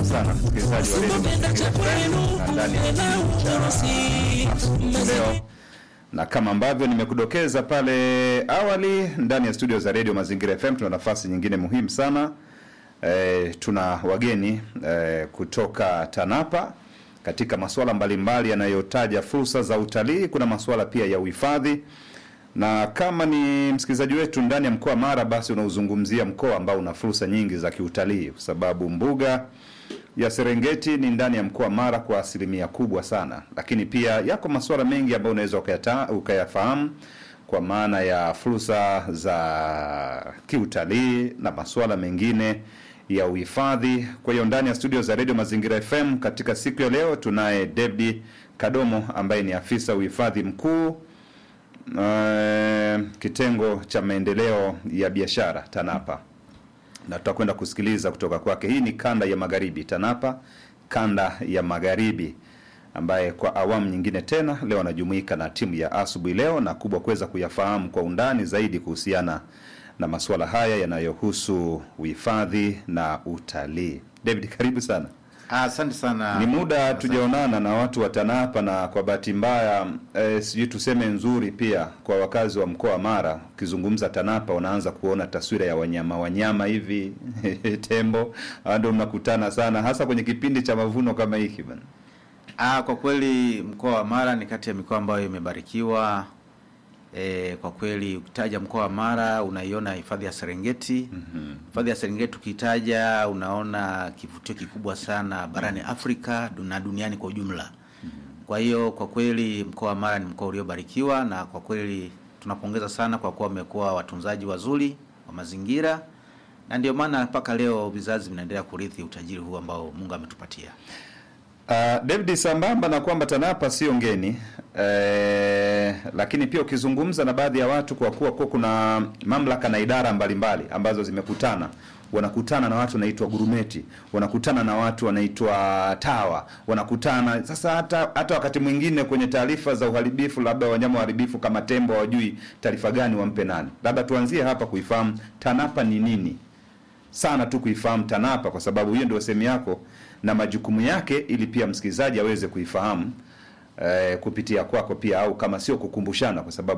sana msikilizaji wa redio Mazingira FM na ndani ya kipindi cha asubuhi leo, na kama ambavyo nimekudokeza pale awali, ndani ya studio za redio Mazingira FM tuna nafasi nyingine muhimu sana e, tuna wageni e, kutoka TANAPA katika masuala mbalimbali yanayotaja fursa za utalii. Kuna masuala pia ya uhifadhi na kama ni msikilizaji wetu ndani ya mkoa wa Mara, basi unauzungumzia mkoa ambao una fursa nyingi za kiutalii, kwa sababu mbuga ya Serengeti ni ndani ya mkoa wa Mara kwa asilimia kubwa sana, lakini pia yako masuala mengi ambayo unaweza ukayata- ukayafahamu kwa maana ya fursa za kiutalii na masuala mengine ya uhifadhi. Kwa hiyo ndani ya studio za Radio Mazingira FM katika siku ya leo tunaye David Kadomo ambaye ni afisa uhifadhi mkuu Uh, kitengo cha maendeleo ya biashara TANAPA, na tutakwenda kusikiliza kutoka kwake. Hii ni kanda ya magharibi, TANAPA kanda ya magharibi, ambaye kwa awamu nyingine tena leo anajumuika na timu ya asubuhi leo na kubwa kuweza kuyafahamu kwa undani zaidi kuhusiana na masuala haya yanayohusu uhifadhi na utalii. David, karibu sana. Asante sana. Ni muda tujaonana na watu wa TANAPA na kwa bahati mbaya eh, sijui tuseme nzuri pia kwa wakazi wa mkoa wa Mara, ukizungumza TANAPA unaanza kuona taswira ya wanyama wanyama hivi tembo, hawa ndio mnakutana sana, hasa kwenye kipindi cha mavuno kama hiki bana. Ah, kwa kweli mkoa wa Mara ni kati ya mikoa ambayo imebarikiwa. E, kwa kweli ukitaja mkoa wa Mara unaiona hifadhi ya Serengeti. Hifadhi ya Serengeti ukitaja unaona kivutio kikubwa sana barani Afrika na duniani kwa ujumla. Kwa hiyo kwa kweli mkoa wa Mara ni mkoa uliobarikiwa, na kwa kweli tunapongeza sana kwa kuwa wamekuwa watunzaji wazuri wa mazingira, na ndio maana mpaka leo vizazi vinaendelea kurithi utajiri huu ambao Mungu ametupatia. Uh, David, sambamba na kwamba TANAPA sio ngeni eh, lakini pia ukizungumza na baadhi ya watu, kwa kuwa kuwa kuna mamlaka na idara mbalimbali ambazo zimekutana, wanakutana na watu wanaitwa gurumeti, wanakutana na watu wanaitwa tawa, wanakutana sasa. Hata hata wakati mwingine kwenye taarifa za uharibifu, labda wanyama waharibifu kama tembo, hawajui taarifa gani wampe nani. Labda tuanzie hapa kuifahamu TANAPA ni nini sana tu kuifahamu TANAPA kwa sababu hiyo ndio sehemu yako na majukumu yake, ili pia msikilizaji aweze kuifahamu eh, kupitia kwako pia, au kama sio kukumbushana, kwa sababu